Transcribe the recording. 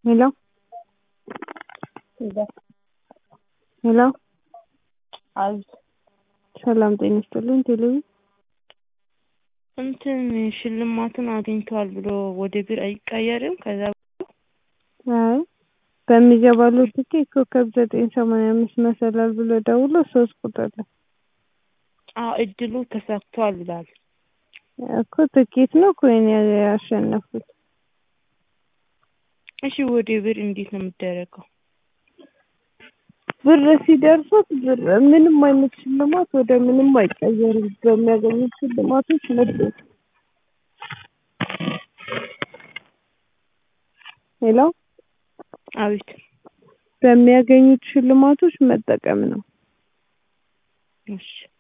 ሄሎ ሄሎ አቤት ሰላም ጤና ይስጥልኝ ቴሌቪ እንትን ሽልማቱን አግኝተዋል ብሎ ወደ ብር አይቀየርም? ከዛ አይ በሚገባለው ትኬት ኮከብ ዘጠኝ ሰማንያ አምስት መሰላል ብሎ ደውሎ ሶስት ቁጥር ላይ አዎ እድሉ ተሳክቷል ብሏል። እኮ ትኬት ነው ኮይን ያሸነፉት። እሺ ወደ ብር እንዴት ነው የሚደረገው? ብር ሲደርሱት ብር ምንም አይነት ሽልማት ወደ ምንም አይቀየርም። በሚያገኙት ሽልማቶች ምርጥ ሄሎ አቤት በሚያገኙት ሽልማቶች መጠቀም ነው። እሺ